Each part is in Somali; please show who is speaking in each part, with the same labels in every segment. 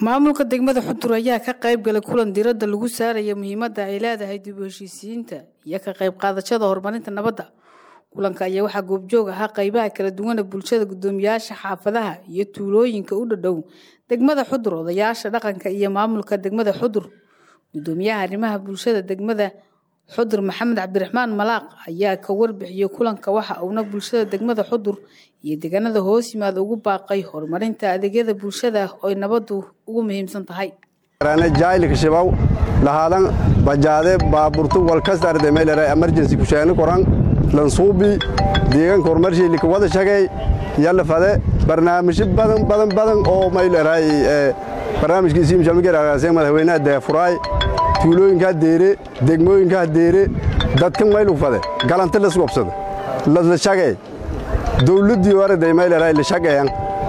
Speaker 1: maamulka degmada xudur ayaa ka qayb galay kulan diradda lagu saaraya muhiimadda ay leedahay dib u heshiisiyiinta iyo ka qayb qaadashada horumarinta nabadda kulanka ayaa waxaa goobjoog ahaa qaybaha kala duwana bulshada guddoomiyaasha xaafadaha iyo tuulooyinka u dhadhow degmada xudur odayaasha dhaqanka iyo maamulka degmada xudur guddoomiyaha arrimaha bulshada degmada xudur maxamed cabdiraxmaan malaaq ayaa ka warbixiyey kulanka waxa uuna bulshada degmada xudur iyo deegaanada hoos yimaada ugu baaqay horumarinta adeegyada bulshada oy nabaddu ugu muhiimsan tahay
Speaker 2: jaayilka shibaw lahaadan bajaade baaburtu walkasta arday meelera emergency kusheeni koran lansuubi deegaanka horumarshiilika wada shagay yalla fade barnaamijyo badan badan badan oo mayleray barnaamijkiisii mishamigeraagaasee madaxweynaha deefuraay tuulooyinkaa deere degmooyinkaa deere dadkan maylu fade galanti lasgobsada lasla shagay dowladdii arday mayleray la shagayan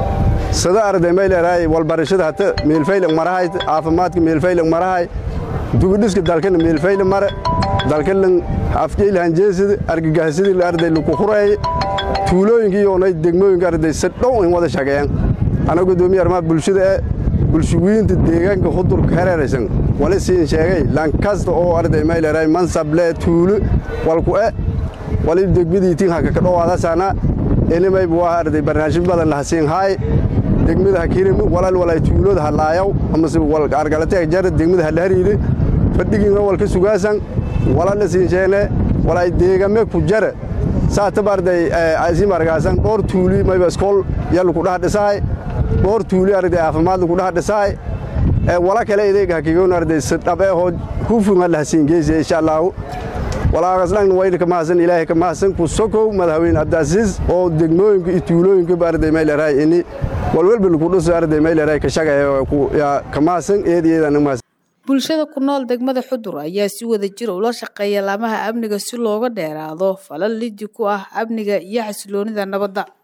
Speaker 2: sada arday mayleray walbarashada hata meelfaylig marahay caafimaadka meelfaylig marahay dugudhiska dalkana meelfayle mare dalkalan afjeyl hanjeesida argagahasadii arday laku hureeye tuulooyinka iyoonay degmooyinka arday si dhow in wada shageeyan ana gudoomiye arrimaha bulshada ee bulshawiinta deegaanka hudurka hereeraysan wali siin sheegay lankasta oo arday mayleray mansable tuulo walku e wali degmadiitiin haka ka dhowaadasaana inimay buu ah arday barnaamij badan laha siin haay degmada hakirimi walal walay tuulooda halaayaw amase wal argalate jara degmada halahariide fadhigiina walka sugaasan walala siin sheene walay deegame ku jara saataba arday asiim argaasan dhowr tuuli mayba iskool yalu ku dhaha dhisahay dhowr tuuli arday caafimaad lagu dhaha dhisahay wala kale edeega hakigoon arday sidhabe hoo hufunga lahasiin geesiya insha allaahu walaagasdhan wayna ka mahadsan ilaahay ka mahadsan ku sokow madaxweyne cabdiasiis oo degmooyinka iyo tuulooyinka arday mayleray ini walwalba lagu dhuso arday mayleray ka shagaya ka mahadsan eed eedaan mahadsan
Speaker 1: bulshada ku nool degmada xudur ayaa si wada jir ula shaqeeya laamaha amniga si looga dheeraado falal lidi ku ah amniga iyo xasiloonida nabadda